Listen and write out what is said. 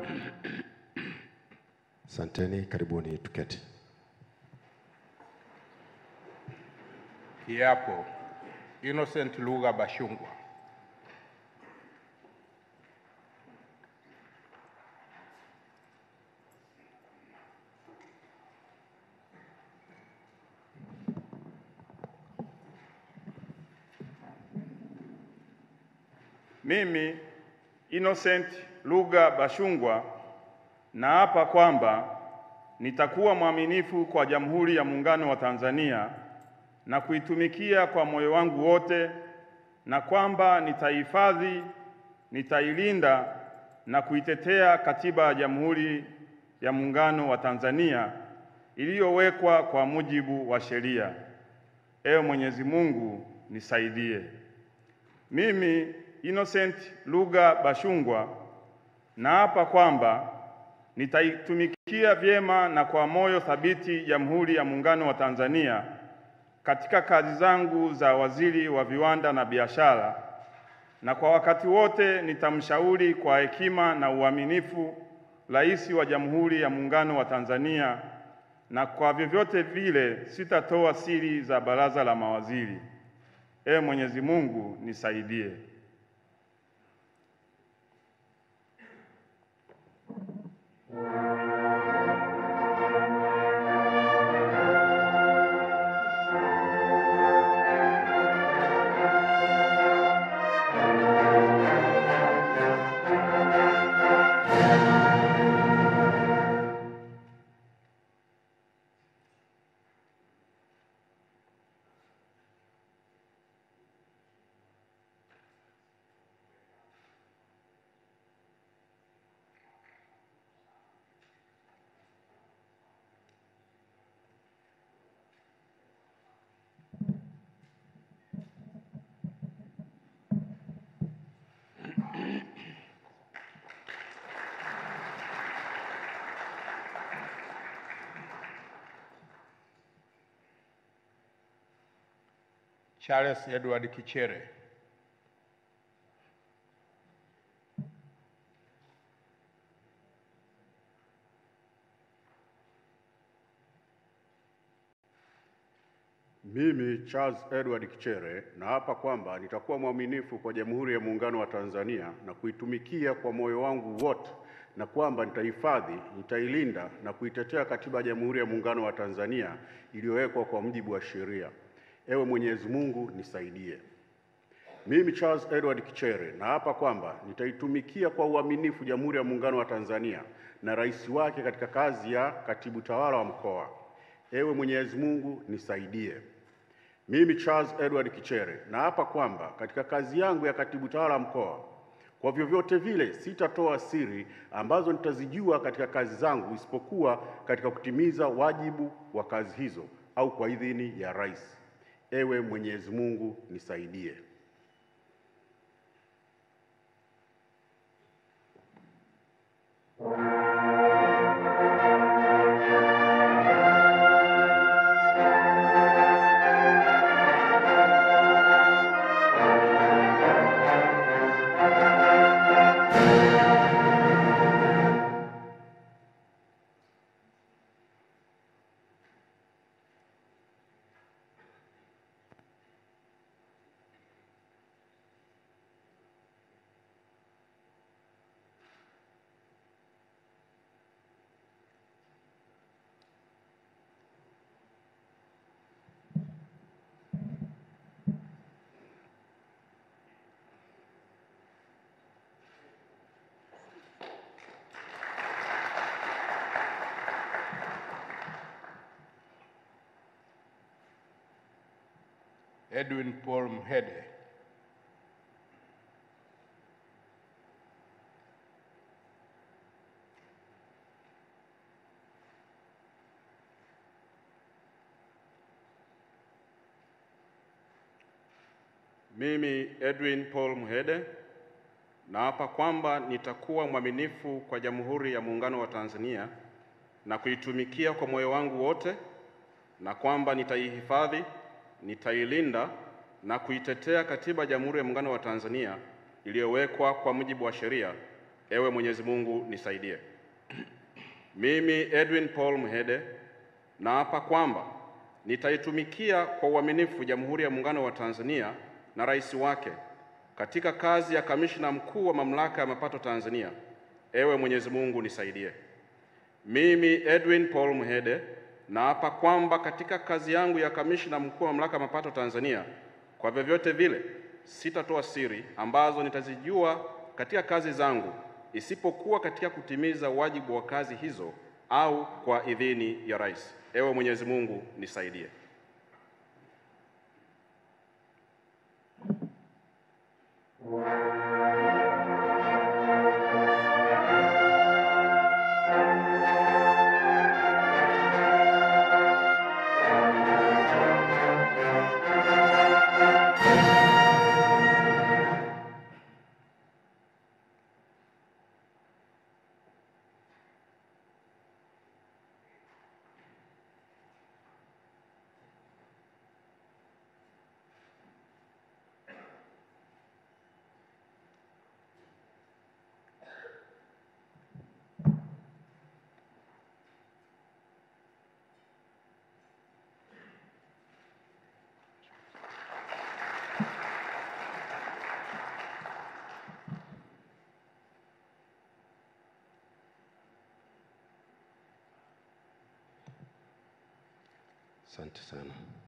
Asanteni, karibuni tuketi. Kiapo. Innocent Lugha Bashungwa. Mimi Innocent Lugha Bashungwa naapa kwamba nitakuwa mwaminifu kwa Jamhuri ya Muungano wa Tanzania na kuitumikia kwa moyo wangu wote na kwamba nitaihifadhi, nitailinda na kuitetea Katiba ya Jamhuri ya Muungano wa Tanzania iliyowekwa kwa mujibu wa sheria. Ewe Mwenyezi Mungu nisaidie. Mimi Innocent Lugha Bashungwa naapa kwamba nitaitumikia vyema na kwa moyo thabiti Jamhuri ya Muungano wa Tanzania katika kazi zangu za waziri wa viwanda na biashara, na kwa wakati wote nitamshauri kwa hekima na uaminifu Rais wa Jamhuri ya Muungano wa Tanzania, na kwa vyovyote vile sitatoa siri za baraza la mawaziri. Ee Mwenyezi Mungu nisaidie. Charles Edward Kichere. Mimi Charles Edward Kichere naapa kwamba nitakuwa mwaminifu kwa Jamhuri ya Muungano wa Tanzania na kuitumikia kwa moyo wangu wote na kwamba nitahifadhi, nitailinda na kuitetea Katiba ya Jamhuri ya Muungano wa Tanzania iliyowekwa kwa mujibu wa sheria. Ewe Mwenyezi Mungu nisaidie. Mimi Charles Edward Kichere naapa kwamba nitaitumikia kwa uaminifu Jamhuri ya Muungano wa Tanzania na rais wake katika kazi ya katibu tawala wa mkoa. Ewe Mwenyezi Mungu nisaidie. Mimi Charles Edward Kichere naapa kwamba katika kazi yangu ya katibu tawala mkoa, kwa vyovyote vile sitatoa siri ambazo nitazijua katika kazi zangu, isipokuwa katika kutimiza wajibu wa kazi hizo au kwa idhini ya rais. Ewe Mwenyezi Mungu nisaidie. Edwin Paul Mhede. Mimi Edwin Paul Mhede naapa kwamba nitakuwa mwaminifu kwa Jamhuri ya Muungano wa Tanzania na kuitumikia kwa moyo wangu wote na kwamba nitaihifadhi, nitailinda na kuitetea Katiba ya Jamhuri ya Muungano wa Tanzania iliyowekwa kwa mujibu wa sheria. Ewe Mwenyezi Mungu nisaidie. Mimi Edwin Paul Mhede naapa kwamba nitaitumikia kwa uaminifu Jamhuri ya Muungano wa Tanzania na rais wake katika kazi ya kamishna mkuu wa Mamlaka ya Mapato Tanzania. Ewe Mwenyezi Mungu nisaidie. Mimi Edwin Paul Mhede naapa kwamba katika kazi yangu ya kamishna mkuu wa Mamlaka ya Mapato Tanzania, kwa vyovyote vile sitatoa siri ambazo nitazijua katika kazi zangu, isipokuwa katika kutimiza wajibu wa kazi hizo au kwa idhini ya rais. Ewe Mwenyezi Mungu nisaidie. Asante sana.